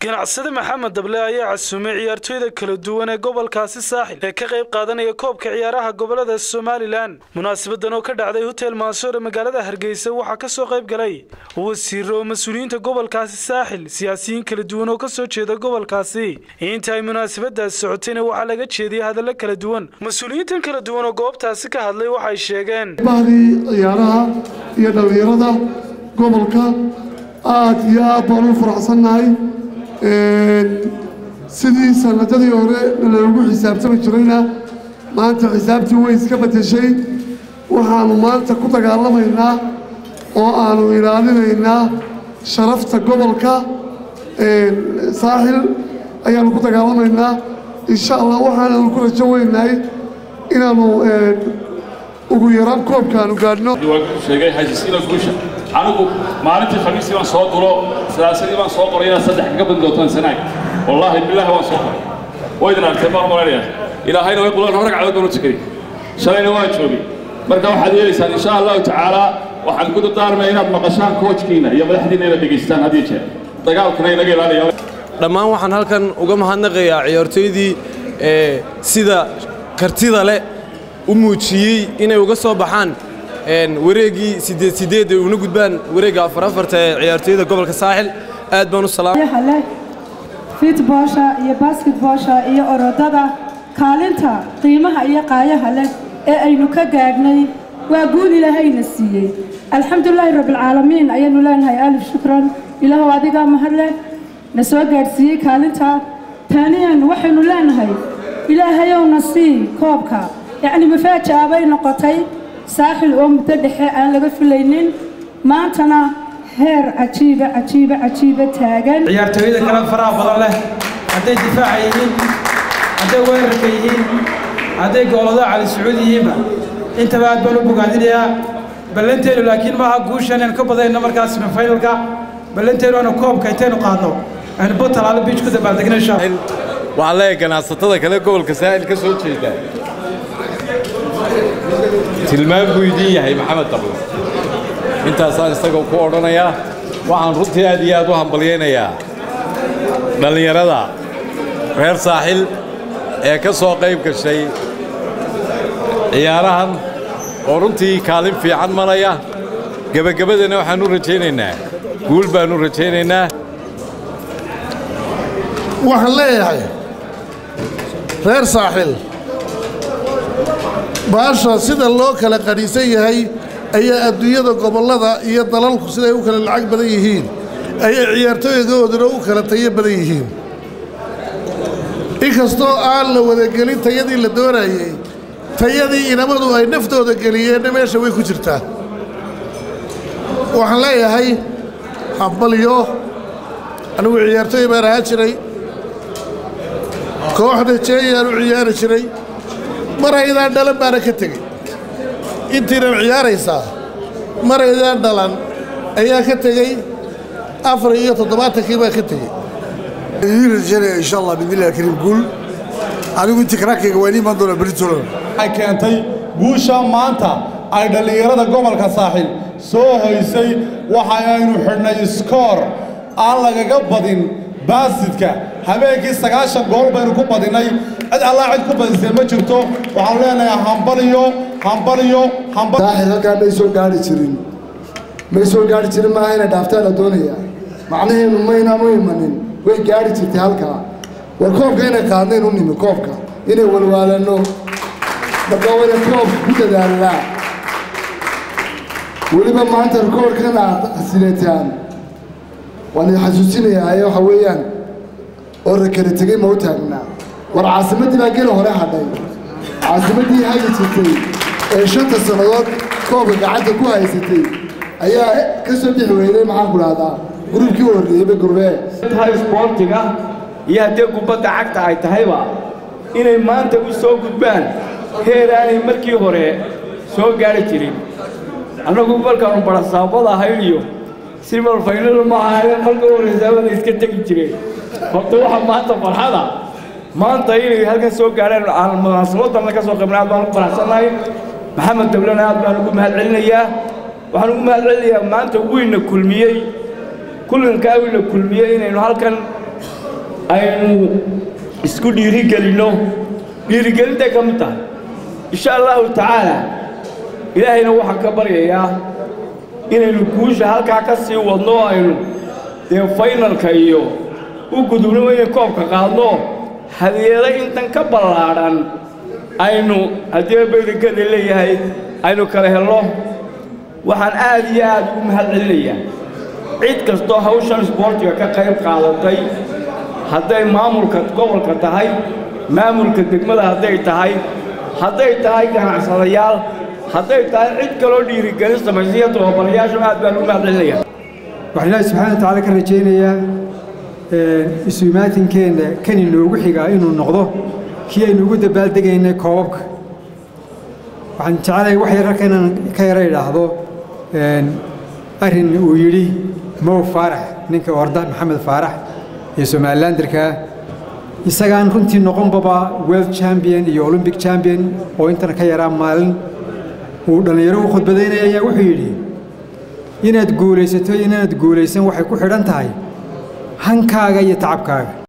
ganacsade maxamed dable ayaa casuumay ciyaartooyda kala duwan ee gobolkaasi saaxil ee ka qayb qaadanaya koobka ciyaaraha gobolada somalilan munaasabadan oo ka dhacday hotel maansoor ee magaalada hargeysa waxaa ka soo qayb galay wasiiro oo mas-uuliyiinta gobolkaasi saaxil siyaasiyiin kala duwan oo kasoo jeeda gobolkaasi inta ay munaasabadaasi socotayna waxaa laga jeediyay hadallo kala duwan mas-uuliyiintan kala duwan oo goobtaasi ka hadlay waxay sheegeen bahdii ciyaaraha iyo dhallinyarada gobolka aad iyo aad baan u faraxsannahay sidii sanadadii hore naloogu xisaabtami jirayna maanta xisaabtii way iska bedeshay waxaannu maanta ku dagaalamaynaa oo aannu ilaalinaynaa sharafta gobolka saaxil ayaannu ku dagaalamaynaa insha allah waxaananu ku rajo weynahay inaannu ugu yaraan koobkaanu gaadhno sheegay hajisiina guusha anigu maalintii khamiistii baan soo dulo salaasadii baan soo qoray inaad saddex kaga badin doontaan sanaag wallaahi bilaahi waan soo qoray way idin aragtay baan malaynaya ilaahayna way qulaan hore gacdood baan u tukaday shalayna waan joogay marka waxaad yeelaysaan insha allahu tacaala waxaan ku dardaarmaya inaad maqashaan koojkiina iyo madaxdiina inaad dhegaystaan had iyo jeer dagaalkana inaga ilaaliya dhammaan waxaan halkan uga mahadnaqayaa ciyaartooydii ee sida kartida leh u muujiyey inay uga soo baxaan wareeggii sideed sideed ay una gudbaan wareegga afar afarta ee ciyaartooyada gobolka saaxil aad baan u salaam leh fitboosha iyo basketboosha iyo orodada kaalinta qiimaha iyo qaayaha leh ee aynu ka gaadhnay waa guul ilaahayna siiyey alxamdulilaahi rabbilcaalamiin ayaanu leenahay alif shukran ilaahow adigaa mahad leh na soo gaadhsiiyey kaalinta taaniyan waxaynu leenahay ilaahayowna sii koobka yacni mafaaja'a bay noqotay saaxil oo muddo dhexe aan laga filaynin maantana heer cajiiba cajiiba cajiiba taagan ciyaartooyada kale faraha badan leh hadday difaaca yihiin hadday weerarka yihiin hadday goolada cali sacuud yihiinba intaba aad baan u bogaadinayaa ballanteenu laakiin maaha guushan aan ka badayno markaas semifinalka ballanteenu aanu koobka intaynu qaadno aynu batalaalo biij ku dabaaldegna insha waxaan leeyahay ganacsatada kale gobolka saa'il ka soo jeeda tilmaan buu idin yahay maxamed dable intaasaan isaga ku odhanayaa waxaan runtii aad iyo aad u hambalyaynayaa dhallinyarada reer saaxil ee ka soo qayb gashay ciyaarahan oo runtii kaalin fiican maraya gebagabadana waxaan u rajaynaynaa guul baan u rajaynaynaa waxaan leeyahay reer saaxil baasha sida loo kala qadhiisan yahay ayaa adduunyada gobollada iyo dalalku siday u kala lacag badan yihiin ayay ciyaartooydooduna u kala tayo badan yihiin inkastoo aan la wadagelin tayadii la doonayey tayadii inamadu ay naftooda geliyeenna meesha way ku jirtaa waxaan leeyahay hambalyo anigu ciyaartooy baan ahaan jiray kooxda jeeyaan u ciyaari jiray maraydaan dhalan baana ka tegey intiinan ciyaaraysaa maraydaan dhalan ayaa ka tegey afar iyo toddobaatankii baa ka tegey idiin rajaynaya insha allah bidnillahi kariim guul anigu intii karaakayga waa imaan doona beritolan waxay keentay guusha maanta ay dhallinyarada gobolka saaxil soo hoysay waxa aynu xidhnay iskoor aan lagaga badin baasidka habeenkii sagaashan gool baynu ku badinnay cid allaa cid ku badisay ma jirto waxaanu leenahay hambaliyo hambaliyo saaxil halkaa may soo gaari jirin may ssoo gaari jirin maaha inay dhaaftaan la doonayaa macnaheenu maynaan u imanin way gaari jirtay halkaa war koobka inay qaadnayn u nimi koobka inay walwaalanno marka wayna koobka ku dadaalnaa weliba maanta rikoorkan aad sileetaan waan idin xasuusinayaa ee waxa weeyaan oo rakala tegey ma u taagnaa war caasimaddii baa gela hore hadhay caasimaddii hagi jirtay ee shanta sannadood koobka gacanta ku haysatay ayaa ka soo bixi weyday maxaan ku dhahdaa gruubkii u horreeyeyba gurbee tahay isboortiga iyo haddee kubadda cagta ay tahayba inay maanta u soo gudbaan heer aanay markii hore soo gaari jirin annagu markaanu barasaabada ahayn iyo silmal faynal ma ahayn halka horeysaabada iska tegi jireen horta waxa maanta farxada maanta inay halkan soo gaareen aan munaasabadan ka soo qaybnay aad baan ugu faraxsannahay maxamed dablena aad baan ugu mahad celinayaa waxaan ugu mahad celinayaa maanta wiina kulmiyey kulankaa wiina kulmiyey inaynu halkan aynu isku dhiirigelinno dhiirigelintay ka mid tahay insha allahu tacaala ilaahayna waxaan ka baryayaa inaynu guusha halkaa ka sii wadno oo aynu dee faynalka iyo u gudubno inay koobka qaadno hadiyado intan ka ballaadhan aynu haddii baydankada leeyahay aynu kala helno waxaan aad iyo aad ugu mahad celinayaa cid kastoo hawshan isboortiga ka qayb qaadatay hadday maamulka gobolka tahay maamulka degmada hadday tahay hadday tahay ganacsadayaal hadday tahay cid kaloo dhiirigelin samaysay iyo tababarayaashu aad baan ugu mahad celinayaa waxaan ilaahi subxaana wa tacaala ka rajaynayaa isu imaatinkeenna kan inoogu xigaa inuu noqdo kii aynu ugu dabaaldegaynay koobabka waxaan jeclahay wax yar halka inaan ka yara idhaahdo arrin uu yidhi mow faarax ninka orda maxamed faarax iyo somalilanderka isagaan runtii noqonbaba world champion iyo olympic champion oo intana ka yaraa maalin uu dhallinyaro u khudbadaynaya ayaa wuxuu yidhi inaad guulaysato iyo inaad guulaysan waxay ku xidhan tahay hankaaga iyo tacabkaaga